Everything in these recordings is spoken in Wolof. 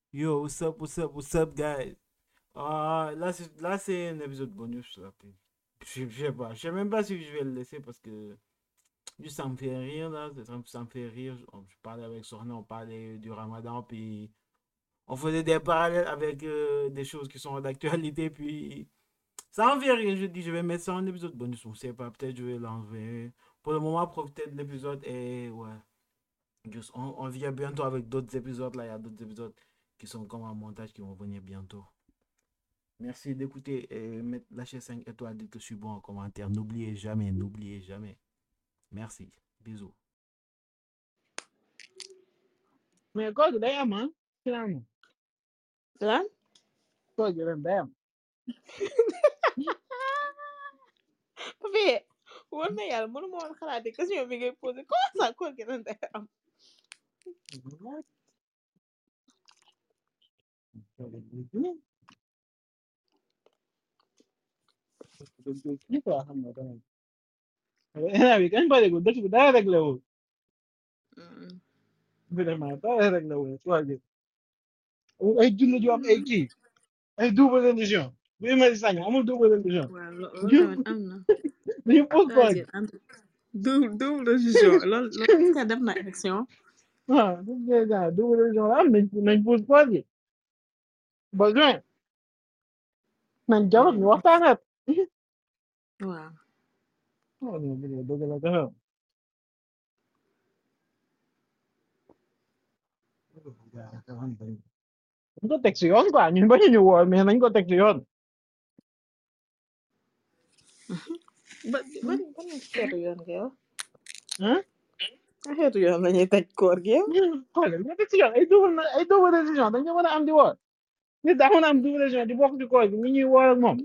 Yo, what's up, what's up, what's up, guys? Ah, là, c'est, là, c'est un épisode bonus, là. puis Je, je sais pas, je sais même pas si je vais le laisser parce que juste ça me fait rire, là. Ça, me- ça me fait rire. On- Je parlais avec Sorna, on parlait du ramadan, puis on faisait des parallèles avec euh, des choses qui sont d'actualité, puis ça me fait rire. Je dis, je vais mettre ça en épisode bonus, on sait pas, peut-être je vais l'enlever. Pour le moment, profitez de l'épisode et ouais. Juste, on, on vient bientôt avec d'autres épisodes, là, il y a d'autres épisodes qui sont comme en montage qui vont venir bientôt. Merci d'écouter et mettre, lâcher 5 étoiles, dites que je suis bon en commentaire. N'oubliez jamais, n'oubliez jamais. Merci. Bisous. mais koor gi day am ah finalement lan koor gi ren day am Pape war na yàlla mënu ma woon xalaat ne question bi ngay posé comment ça koor gi ren day am kii quoi xam nga tamit instant bi kañ pare ko dëkk bi dara réglé wul Mm. vraiment dara réglé wul koor gi ay julli ju am ay kii ay double religion bu imali sañ amul double religion waaw lo- loolu tamit am na dañu pos koor koor gi gi am double double religion loolu loolu est-ce que def na élection waaw bu dee genre double religion la am nañ nañ pos koor gi ba juin nañ jarot ñu waxtaanaat waaw oh non dëgg dëgg la dafa dañ ko teg si yoon quoi ñun bañu ñu woor mais nañ ko teg si yoon ba ban ban xeetu yoon nga yow ah ban xeetu yoon la ñuy teg koor gi yow xoolal nga teg si yoon ay double na ay double religion dañ ko mën a am di woor nit daa mën a am double religion di bokk ci koor gi ñi ñuy woor ak moom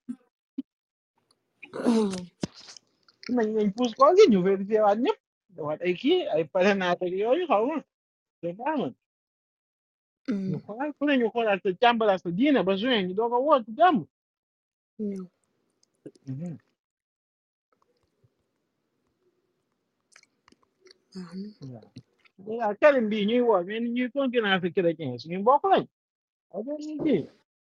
nañ nañ pousse koor gi ñu vérifié waat ñëpp waat ay kii ay parrainage ak yooyu xaw ma c'est pas man ñu Mm. xoolaat ku ne ñu xoolaat sa càmbaraat sa diine ba juin ñu doog a woor ci jàmm ñëw baax na waaw waaw karim bii ñuy woor mais ni ñuy concurrence chrétien suñu mbokk lañ ak ñu kii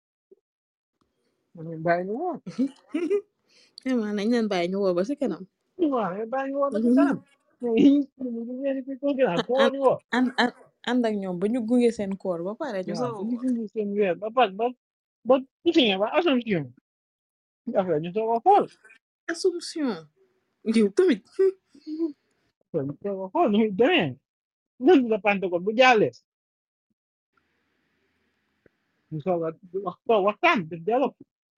ñu bàyyi ñu woor vraiment nañ leen bàyyi ñu woo ba si kanam waaw mais bàyyi ñu woor ba ci kanam mais ñu ngeen di concurrence ko woor ñu woor ànd ànd ànd ak ñoom ba ñu gunge seen koor ba pare ñu waaw soog a bu ñu woor indi seen weer ba pare ba ba tuuti ba assumption affaire ñu soog a xool assumption yow tamit affaire ñu soog a xool nu muy demee lundi de Pentecôte bu jàllee ñu soog a wax toog waxtaan def dialogue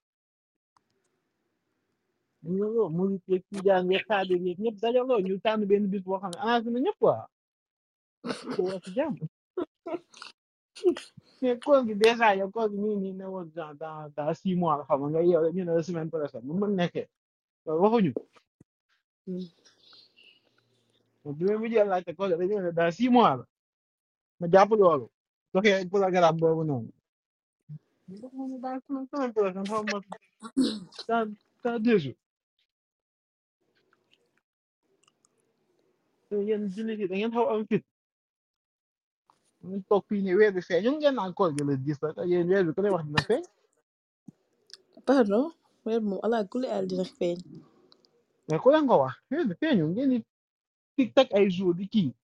ñu loolu mu ngi ci ci jaan yeeg xaadir yeeg ñëpp dajaloo ñu tànn benn bis boo xam ne arrangé na ñëpp quoi ko wax ci jàmm mais koor gi dèjà yow koor gi nii nii ne woon dans dans dans six mois la xam nga nga yow ñu ne la semaine prochaine mu mën nekkee loolu waxuñu bi ma mujjee laajte koor gi dañu ne dans six mois la ma jàpp loolu doxee programme boobu noonu ñu dox ma ne dans semaine semaine prochaine xaw ma dans dans deux jours te yéen jullit yi da ngeen xaw am fit ñu toog fii ne weer bi feeñ ñun ngeen naan koor gi la gis la te yéen weer bi ku ne wax dina feeñ pardon weer moom ala kulli al dina feeñ mais ku leen ko wax weer bi feeñu ngeen di tic tac ay jours di kii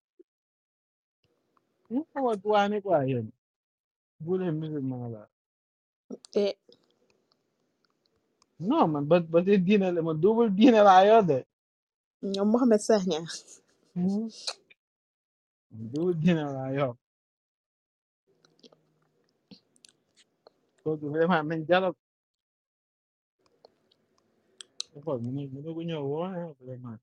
ñu xaw a waane quoi yéen bu leen musulman la te non man ba ba tey diine la man double diine laa yor de ñoom Mohamed Sagna Hmm, double diine laa yor kooku vraiment nañ jalab xool mu ne mu ne ko ñëw woo ah, vraiment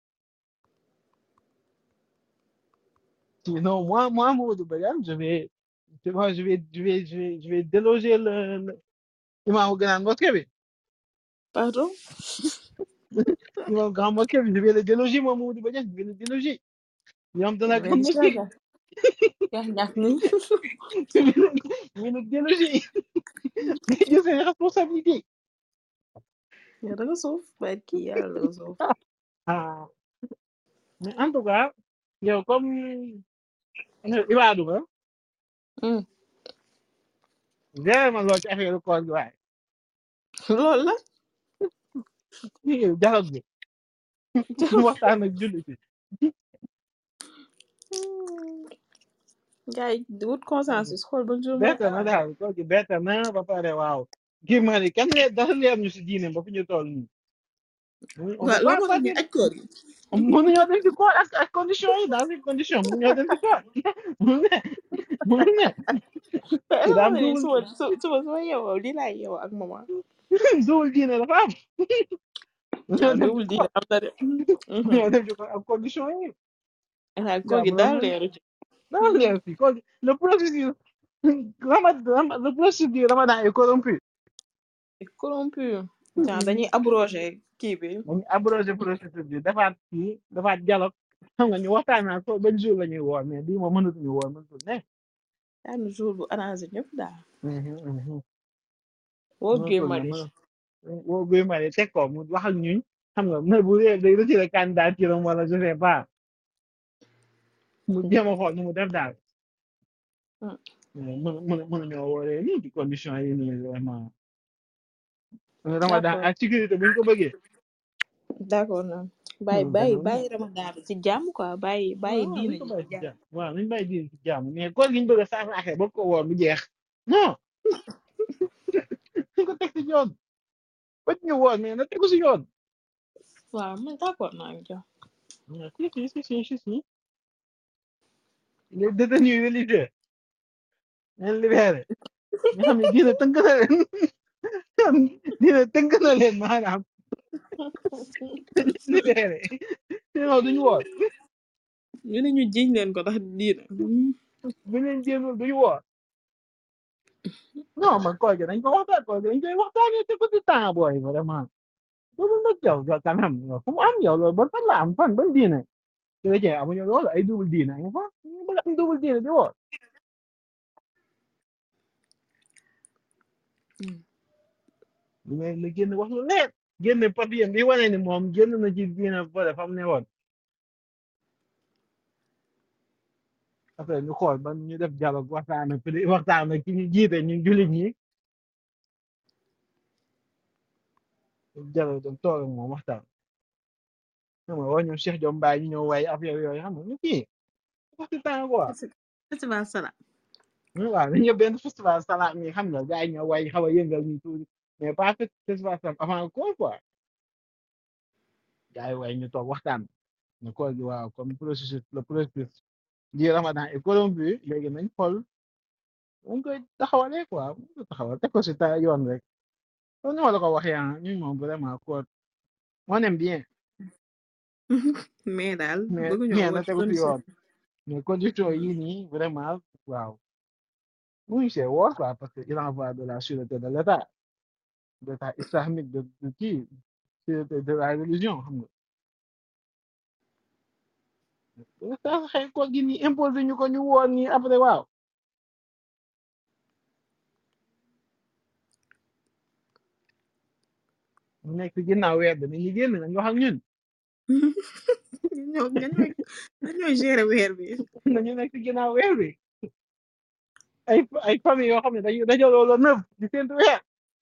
sinon moi moi Mamadou Badiane je vais tu vois, je vais je vais je vais je vais déloger le le imam grand mosquée bi pardon imam grand mosquée bi je vais le déloger moi Mamadou Badiane je vais le déloger imam de la mais grande mosquée inchaallah yaa ñàkk ni je vais le je vais le déloger nga jël seen responsabilité yow da nga suuf waaye kii yàlla da nga suuf ah mais en tout cas yow comme Ibadou nga Hmm. Gaya ma lool ci affaire koor gi waaye. loolu la Lii dialogue bi ñu waxtaan ak jullit yi. gars yi wut consensus xool ba jour Bett na waxtaan daal koor gi bett na ba pare waaw. Kii ma ne kenn lee dara leer ñu si diine ba fi ñu toll nii. On waaw peut loolu pas moo tax ñu partir aj koor gi mënuñoo dem ci koor ak ak condition yi dans ces conditions mënuñoo dem ci koor. Mënu ne mënu ne. mais Ci est-ce que daam xam nga ni duwul suba su suba su ma yeewoo lii laay yeewoo ak maman duwul diine dafa am. Mënuñoo waaw dem ci dowul di koor. am na de Mënuñoo dem ci koor ak condition yi. waaw koor gi Jaamu daal la leeru ci dara leer fii koor gi le processus Ramadan le processus du Ramadan est corrompu. corrompu genre dañuy abrogé kii bi dañu abrogé processus bi defaat kii defaat dialogue xam nga ñu waxtaan naa ko ban jour la ñuy woor mais bii moom mënatuñu woor mënatul ne. daanu jour bu arrangé ñëpp daal Mhm, mhm. woo Guy mënatul ne Marius mënatul woo Guy Marius teg ko mu wax ak ñuñ xam nga ne bu dee day retiré candidature am wala je sais pas mu jéem a xool nu mu def daal. Hmm. mais mën mën mënuñoo wooree nii ci condition yi nii vraiment. Ramadan d'accord ak sécurité bu ñu ko bëggee. d'accord na bàyyi mënul bàyyi demee bàyyi ramadan bi ci jàmm quoi bàyyi bàyyi waaw diina nañ ko ji bàyyi ci ci jàmm jàmm waaw nañ bàyyi diine ci jàmm mais koor gi ñu bëgg a saafaraxee ba ko woor mu jeex non nañ ko teg ci yoon ba ñu woor mais na tegu si yoon waaw man d'accord naa ngi jox mais si si si si si si les détenus religieux leen libéré nga xam ne diine tënk na leen diine tënk na leen maanaam dañ leen libéré sinon duñu woor ñu ne ñu jiñ leen ko ndax diina bu leen jéemul duñu woor non man koor gi dañ ko waxtaan koor gi dañ koy waxtaanee te ko ci temps booy vraiment loolu nag yow yow quand même yow fu mu am yow loolu ban fan la am fan ban diine chrétien amuñu loolu ay double diine amu fa ñu bëgg am double diine di woor lu ngay la génn wax lu leer génn papier bi wane ni moom génn na ci diine ba fa mu ne woon après ñu xool ban ñu def dialogue waxtaan ak pri- waxtaan ak ki ñu jiite ñu jullit ñi dialogue dem toog ak moom waxtaan xam nga wax ñoom Cheikh Diom Mbaye ñu ñëw way affaire yooyu xam nga ñu kii wax ci temps quoi festival sala waaw dañu ñëw benn festival salaat ñi xam nga gars yi ñoo way xaw a yëngal ñu tuuti mais pas que festival salaat avant koor quoi gars yi way ñu toog waxtaan ne koor gi waaw comme processus le processus di ramadan est corrompu léegi nañ xool mu koy taxawalee quoi mu koy taxawal teg ko si ta yoon rek comme ni ma la ko waxee ah ñun moom vraiment koor on aime bien mais daal mais bëgguñoo mais na woor tegu si condition yoon mais condition yii nii vraiment waaw muy c'est woor quoi parce que il en va de la sûreté de l'état d'état islamique de de kii sûreté de la religion xam nga saa xëy koor gi nii imposé ñu ko ñu woor nii après waaw mu nekk si ginnaaw weer bi ñu génn nañ wax ak ñun ñoo ñooy ñooy gérer weer bi nañu nekk si ginnaaw weer bi ay ay famille yoo xam ne dañu dajaloo la neuf di séntu weer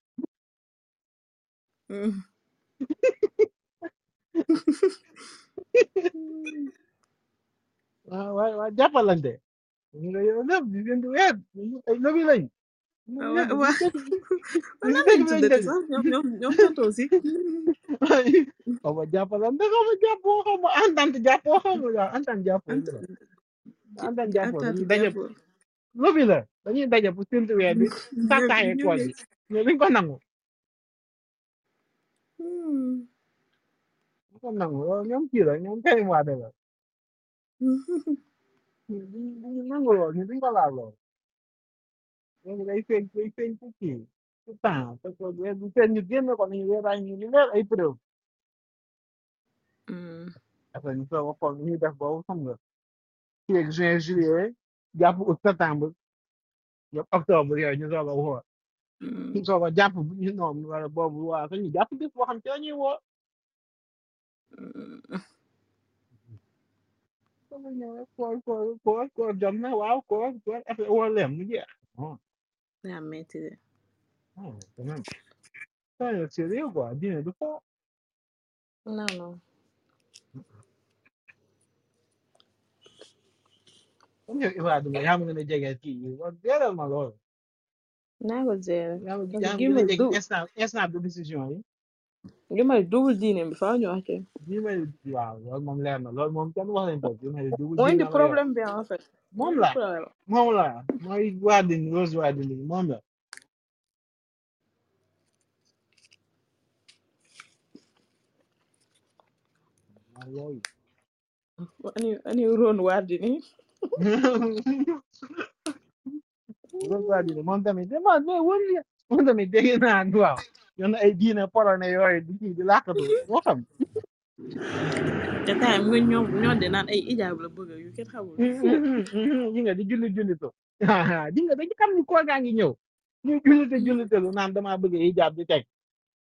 waaw waaw waaw jàppalante ñu nga yow neuf di séntu weer ñu ay lobi lañ ñu wa nekk wa di dëkk lan di lañ dëkk lañ tuddati dëkk sax ñoom ñoom ñoom tontoo si xaw ma jàppalante xaw ma jàppoo xaw ma entente jàppoo xaw ma waaw entente jàppoo ant la entente jàppoo entente dañuy daje jàppoo lobi la dañuy daje pour séntu weer bi ñoom sàkkaaye ñoom koor ñooy gi mais duñ ko nangu duñ ko nangu loolu ñoom kii la ñoom Karim Wade la ñu duñ nangu lool ñu duñ ko laal lool léegi day feeñ day feeñ ci kii ci temps parce que weer bu feeñ ñu génn ko nañu weeraay ñu ñu leer ay preuve après ñu soog a xool nu ñuy def boobu xam nga fii ak juin juillet jàpp août septembre yëpp octobre yooyu ñu soog a woo ñu soog a jàpp bu ñu noom wala boobu waa ko ñu jàpp bis boo xam ci la ñuy woo soog a ñëw rek koor koor koor koor jot na waaw koor koor affaire woo leen mu jeex daa metti de ah quand même ça c'est sérieux quoi diine du fo non non comme yow Ibrahima nga yaa ma gën a jege kii yi wax dëggal ma loolu naa ko gérer yaa ma parce yaa que ma gi gën a may jege du instant instant de décision yi gi may double diine bi faaw ñu wax ci bii may waaw loolu moom leer na loolu moom kenn wax nañ ko bii may dugg mooy diine indi la yor problème bi en fait moom mooy indi la problème moom la mooy Wardini Rose Wardini moom la waaw yooyu ani ani ron wardi ni Rose Wardini moom tamit dama mais wóor na moom tamit dégg naa waaw yoon ay diine polonais yooyu di kii di làkkatu moo xam te time nga ñoo ñoo de naan ay ijaab la bëgg yu kenn xamul fu yi nga di julli jullitu di nga dañu xam ni koor gaa ngi ñëw ñu jullite jullitelu naan damaa bëgg hijab di teg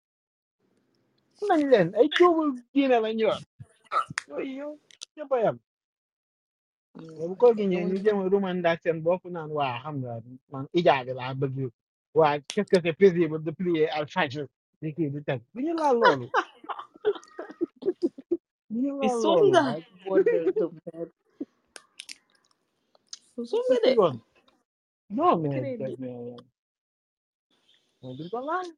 nañ leen ay jóobul diine lañ yor yooyu yow ñëpp a yem bu koor gi ñëwee ñu jéem a rumandaat seen bopp naan waa xam nga man hijab laa bëgg waa qu'est-ce que c'est paisible de prier al fajr di kii di teg du ñu laal loolu du ñu laal loolu isonga waaye wonde dum bed songa c'est de yoon non mais crédit mais mais duñ ko laal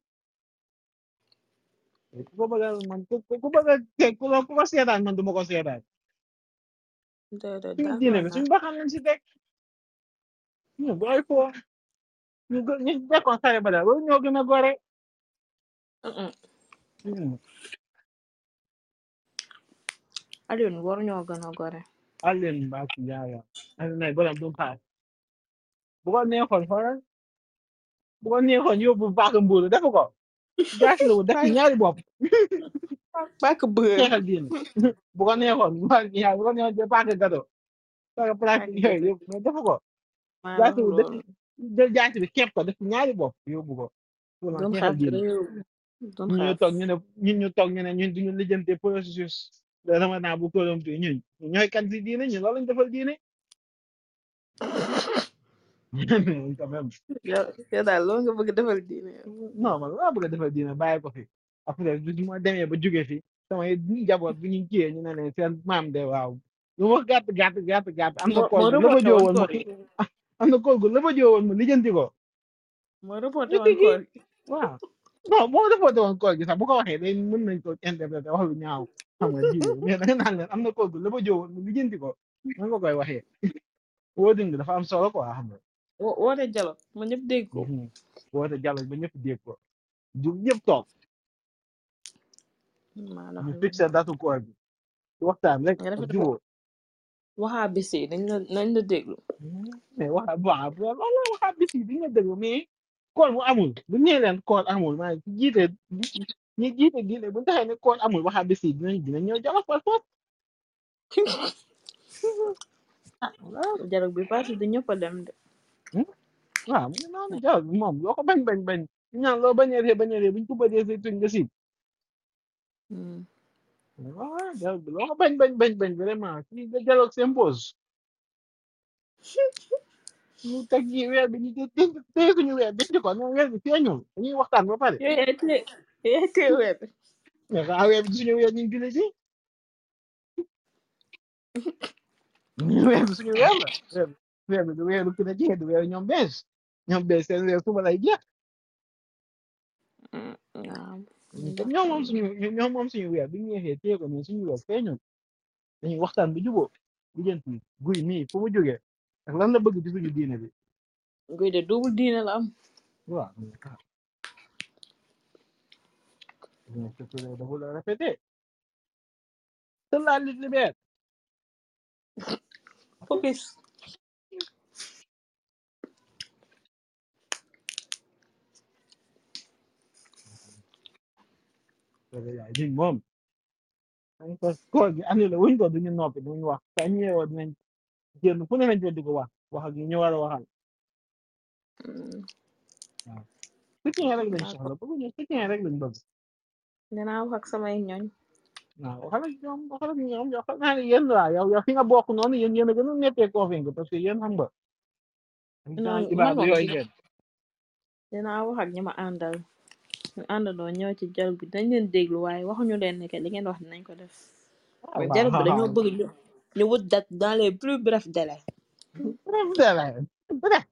ku ko bëgg a man ku ku bëgg a teg ku ko ku ko seetaan man du ma ko seetaan déedéet suñu diine d'accord bi naa suñu baxam lañ si teg ñu bu ay foo ñu gë ñu dekkoon sare ba daal loolu ñoo gën a gore Mm-mm. Hmm. Alioune war ñoo gën a gore Alioune Mbacke Ndiaye Alioune nag borom du paas bu ko neexoon xoolal bu ko neexoon yóbbu baax mbuuru def ko jaasi la wu def ci ñaari bopp bàkk bër xeexal diine bu ko neexoon Mbacke Ndiaye bu ko neexoon de paaka gado paaka bàkk plastique yooyu gëtë yëpp mais def ko maa la jaasi wax wu def loolu jël jaasi bi képp ko def ci ñaari bopp yóbbu ko pour lan doon xeexal xeex diine réew doon ñun ñu xeex toog ñu ne ñun ñu toog ñu ne ñun duñu lijjante processus de ramadan bu corrompu ñun ñooy kan si diine ñun loolu lañ defal diine mais quand même yow yow daal loolu nga bëgg defal diine yow non man laa bëgg a defal diine bàyyi ko fi après du ma demee ba jóge fi samay njaboot bu ñu kiyee ñu ne leen seen maam de waaw lu ma gàtt gàtt gàtt gàtt am na moo kool moo gu la ba reporté joo woon woon ma koor gi am na kool gu la ba joo woon ma lijjanti ko moo reporté ñu woon tigi koor gi waaw non boo defoon woon kool gi sax bu ko waxee day mën nañ ko interpréter wax lu ñaaw xam nga diine mais da nga naan leen am na kool gu la ba joo woon ma lijjanti ko nan nga koy waxee woo dindi dafa am solo quoi xam nga wo- woote jalo ma ñëpp dégg ko Mhm. woote dialogue ba ñëpp dégg ko du ñëpp toog maa la ñu wax fixé loolu datu koor gi waxtaan rek nga ak def dafa jubóo waxaa bis yi dañ la nañ la déglu mais waxa bon loolu waxaa bis yi di nga déglu mais koor bu amul bu ñëwee leen koor amul maa ngi jiite ñi jiite diine bu ñu taxee ne koor amul waxaa bis yi dinañ dinañ ñëw jolof par force ah waaw dialogue bi passé du ñëpp a dem de waaw mu ngi noonu jolof bi moom loo ko bañ bañ bañ ñu ñaan loo bañee bañ a ree buñ ko bëjee say tuñ nga siib Hmm. waaw jolof bi loo ko bañ bañ bañ bañ vraiment kii da dialogue s'impose ñu teg yi weer bi ñu té téye suñu weer denc ko ne weer bi feeñul dañuy waxtaan ba pare yooyu yaay tee yooyu yaay tee weer bi mais xanaa weer bi suñu weer ñu ngi julli ci weer bi suñu weer la weer bi weer bi du weeru ki ne ci du weeru ñoom bees ñoom bees seen weer suba lay jeex Hmm, waaw ñun ndax comme ñoom moom suñu ñoom moom suñu weer bi ñu ñeexee téye ko mais suñu weer feeñul dañuy waxtaan bu jubóo lijjanti guy mii fu mu jógee ak lan la bëgg ci suñu diine bi guy de double diine la am waaw mais ah mais c'est que dafa la répété seule la lutte libère focus loolu yaay ñun moom dañ ko koor gi annulé wuñ ko duñu noppi duñu wax saa ñu yeewoo dinañ génn fu ne lañ ko di ko wax wax ak ñu war a waxal Hmm, waaw soutien rek lañ dinaa ko soxla bëgguñu soutien rek lañ bëgg dinaa wax ak samay ñooñ waaw waxal ak ñoom waxal ak ñoom yow xam naa ne yéen waa yow yow fi nga bokk noonu yéen yéen a gën a nettee convaincre parce que yéen xam nga ay non genre man ibaadu moom yooyu dina ngeen dinaa wax ak ñi ma àndal ñu àndandoo ñëw ci dialogue bi dañ leen déglu waaye waxuñu leen ne que li ngeen wax dinañ ko def ah mais waaw dialogue bi dañoo waaw bëgg ñu ñu wut date dans les plus brefs délais bref délai bref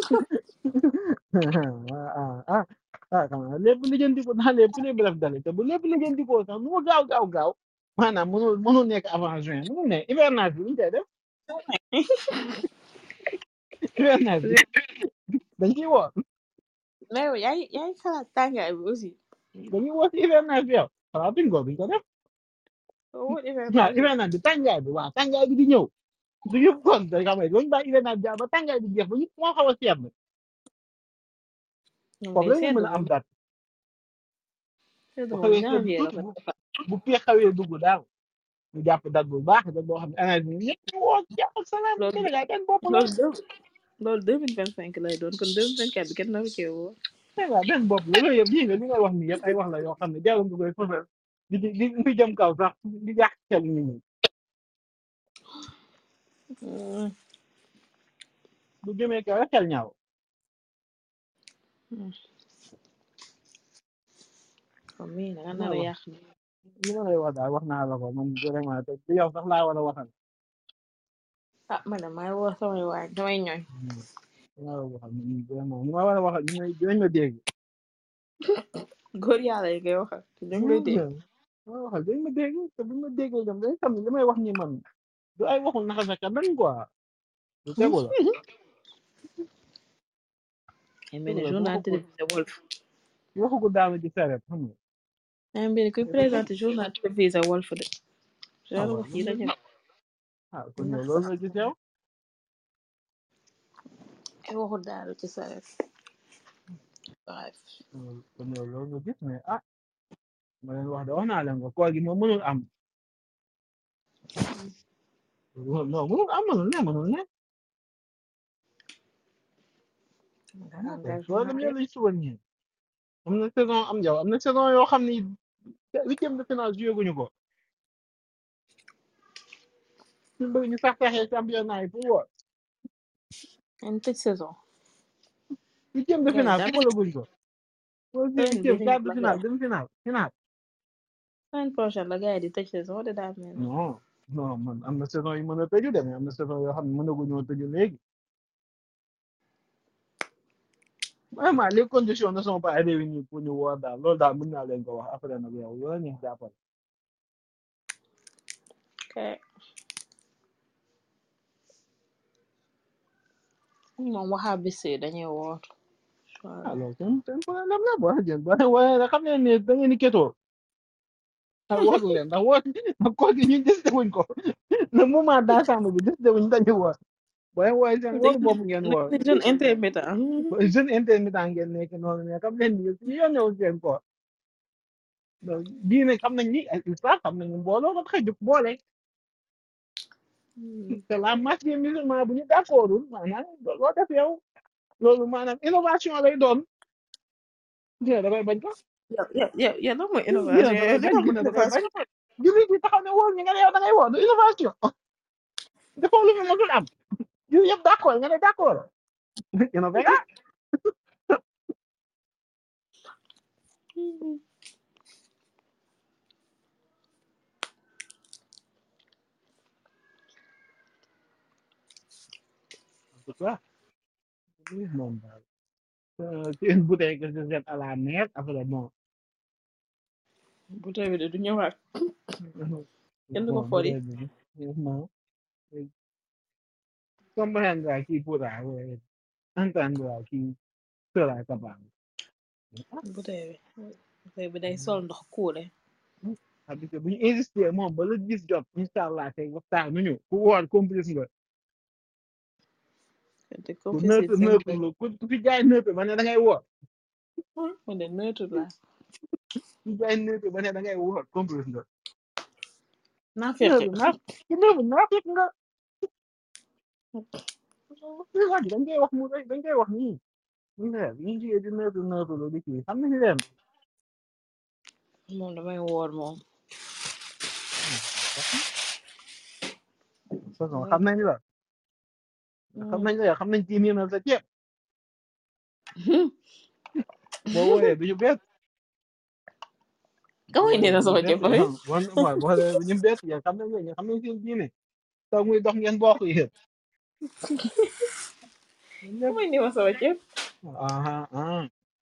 ah ah ah ah lépp lijjanti ko dans les plus brefs délais te bu lépp lijjanti ko sax nu mu gaaw gaaw gaaw maanaam mënul mënul nekk avant juin mënul ne hivernage bi lu ñu koy def hivernage bi dañ ciy woor mais yow yaa ngi yaa ngi xalaat tàngaay bi aussi dañuy woor si hivernage bi yow xalaatuñ ko duñ ko def soo wut waaw hivernage bi hivernage bi tàngaay bi waaw tàngaay bi di ñëw du yëpp kon da xam ne loolu bàyyi hivernage bi jaar ba tàngaay bi jeex ba ñu moo xaw a seet ñoom foofu day la ñu sedd mën a am moom date sedd bu moom xawee sedd janvier la tuuti ko bu bu pee xawee dugg daal ñu jàpp date bu baax date boo xam ne année bi ñëpp ñu woo jàpp ak salaam loolu Sénégal kenn bopp la loolu deux loolu deux mille vingt cinq lay doon kon deux mille vingt quatre bi kenn naru cee woo Sénégal benn bopp la loolu yëpp lii nga li ngay wax nii yëpp ay wax la yoo xam ne jarul nga koy fësal di di di di jëm kaw sax di yàq xel nit ñi Hmm, bu jëmee kaw rek xel ñaaw hmm. comme mii da nga li nar ma a wax yàq ni li ma lay wax daal wax naa la ko man vraiment te te yow sax laa war a waxal ah man de maay woo samay waay samay ñooñ li ma war a waxal man vraiment li ma war a waxal ñu ne dinañ ma dégg góor yàlla yi koy waxal te ñu ngi lay dégg li ma waxal dinañ ma dégg te bu ma déggee ñoom dañ xam ne li may wax nii man du ay waxul naka sa dañ quoi lu tegu la ay mel tegu ni la journal waxu ko télévisé Walf waxu ko daanu ci saret xam nga ay mel ni kuy présenté journal télévisé Walf de ah genre waaw wax yi la ñu ah kon yow nax loolu sax nga gis yow ay waxu daaru ci saret bref kon yow loolu nga gis mais ah ma leen wax de wax naa leen ko koor gi moom mënul am non mënul am mënul ne mënul ne ah kay soo dem engagement yàlla si woon ñi am na saison am yow am na saison yoo xam ni huitième de finale joué guñu ko ñu bëgg ñu sax saxee championnat yi pour woor en tëj saison huitième de gars yi finale dara football guñ ko boo joué semaine huitième bii di quart ñëw de la finale gars demi finale finale semaine prochaine la gars yi di tëj saison de daal mel ni non non man am na saison yu mën a tëju de mais am na saison yoo xam ne mënaguñoo tëju léegi vraiment les conditions ne sont pas réunies pour ñu woor daal loolu daal mën naa leen ko wax après nag yow loola neex jàppal ok moom waxaa bis yi dañuy woor ah loolu seen seen problème la boo jël boo waaye nag xam ngeen ne da ngeen di ketoo ah wóor leen ndax wóor ndax koor gi ñun décidé wuñ ko le moment d'ensemble bi décidé wuñ dañu woor booy wooye seen wóoru bopp ngeen woor nekk jeune intermittent jeune intermittent ngeen nekk noonu mais xam leen ni ñu yónneewul seen koor donc diine xam nañ ni ay islam xam nañ ni mbooloo ko tax a jóg boole te la masse des musulmans bu ñu d'accordul maanaam loo def yow loolu maanaam innovation lay doon dina da koy bañ ko yow yow yow yow lan mooy dina innovation da yow koy li bañ nga dina mën da koy bañ innovation jullit yi taxaw ne wóor ñu nga ne yow da ngay woor du innovation defoo lu ñu mësul am yu yëpp d'accord nga ne d'accord innové nga en tout cas lii moom daal Euh, c'est une bouteille que je jette à la mer après bon bouteille bi de du ñëwaat kenn du ko bon fori bouteille bi non comprendra qui pourra ouais, entendra qui sera capable bouteille bi bouteille bi day sol ndox kuule parce que bu ñu insister moom ba la gis jot incha allah tey waxtaan nu ñu ku woor complice nga te ku complice neutre cinq neutre la ku ku fi jaay neutre ba ne da ngay woor man de neutre la ku jaay neutre ba ne da ngay woor complice nga naa fekk neutre naa ku neutre naa fekk nga wax dañ koy wax mu dañ koy wax nii ñu ne ñu ngi di neutre neutre lu di kii xam nañu leen moom damay woor moom façon damay xam nañ la xam nañ la xam nañ ci miinal sa ceeb boo wooyee du ñu bett ka boo mooy nee wooyee na du ñu sama bett jabar yow bon mooy boo wooyee du ñu bett yow xam nañ ne xam nañ seen diine taw muy dox ngeen bokk yéen ñun ka ñëpp mooy nee ma sama jëf aha ah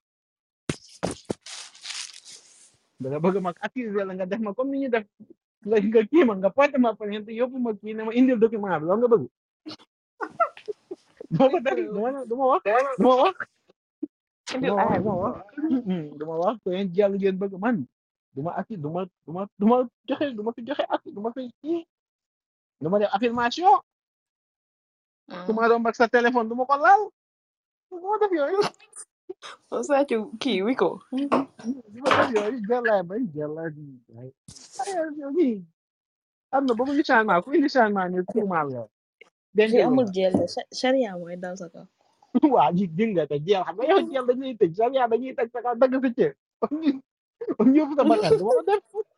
da nga bëgg mag accuser la nga def ma comme ni ñu def nga nga kii ma nga porte ma plainte yóbbu ma kii ne ma indil document bi loolu nga bëgg doo ko def du ma du ma wax du ma wax du indil ma wax aaya du ma wax du ma wax ko yéen jàll ngeen bëgg man du ma accu du ma du ma du ma joxe du ma fi joxe accu du ma fi kii du ma def affirmation su ma doon ak sa téléphone du ma ko laal du ma def yooyu o sàcc kii wi ko du ma def yooyu jàllaay bañ jàllaay bi ay yow nii am na bëgg ñu changement ku indi changement ne tuumaal la denc fii la amul jeel de charia mooy dal sa kaw waa ji dégg nga te jeel xam nga yow jeel dañuy tëj charia dañuy tëj sa kaw dagg sa cër kon ñëpp sa bakkan du ma ko def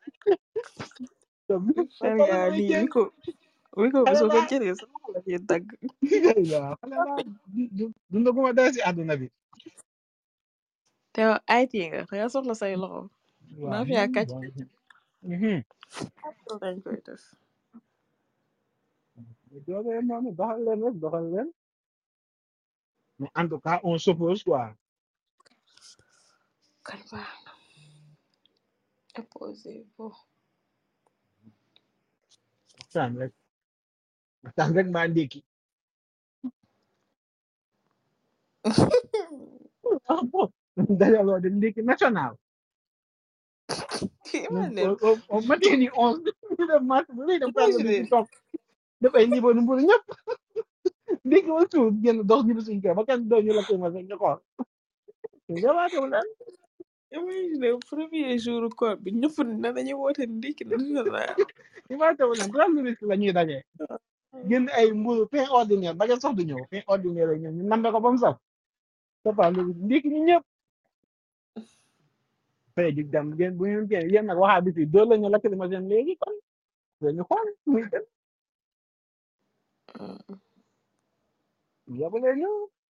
charia lii wi ko wi ko bi xale soo ko laa jëlee sa loxo la ciy dagg waaw xale laa dundaguma dara si àdduna bi te IT nga da nga soxla say loxo waaw naa fi yaa kàcc mhm dañ koy def doole noonu doxal leen rek doxal leen mais en tout cas on s'oppose quoi kan baax na opposé bo waxtaan rek waxtaan rek maa ndékki ah bon dajaloo de ndékki national imagine au au au matin ni onze ñu def marche bu rëy dem tànn bi ci imagine topp def ay niveau nu mburu ñëpp ndékki wala suuf génn dox ñu suñ kër ba kenn doo ñu la koy ma rek ñu xool jawaatewul leen imagine premier jour koor bi ñëpp na dañuy woote ndikki national jawaatewul leen trois minutes la ñuy dajee génn ay mburu pain ordinaire ba ngeen sax du ñëw pain ordinaire la ñëw ñu nambe ko ba mu saf toppal ndékki ñu ñëpp fay jig dem ngeen bu ñu génn yéen nag waxaa bi fii dóor la ñu lakk ma seen léegi kon dañu xool muy dem yóbbu leen ñu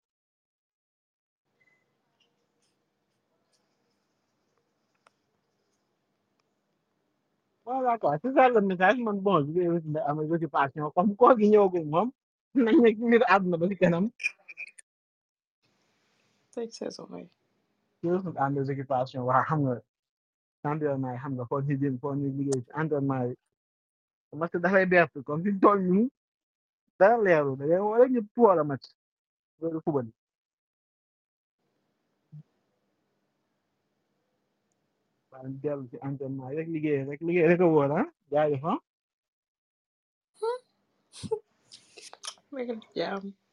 voilà quoi c'est ça le message man bon je vais essayer am occupation comme koo gi ñëwagul moom nañ nekk mbir àdduna ba si kanam tëj sa soxoy ci suñu am des occupations waa xam nga environnement yi xam nga foo ñu jëm foo ñu liggéey ci environnement yi parce que dafay bert comme fi ñu toll nii dara leeru da ngay woo rek ñu tuwal a mat loolu fubal waaye ñu dellu ci environnement yi rek liggéey rek liggéey rek a wóor ah jaajëf ah nekk jaam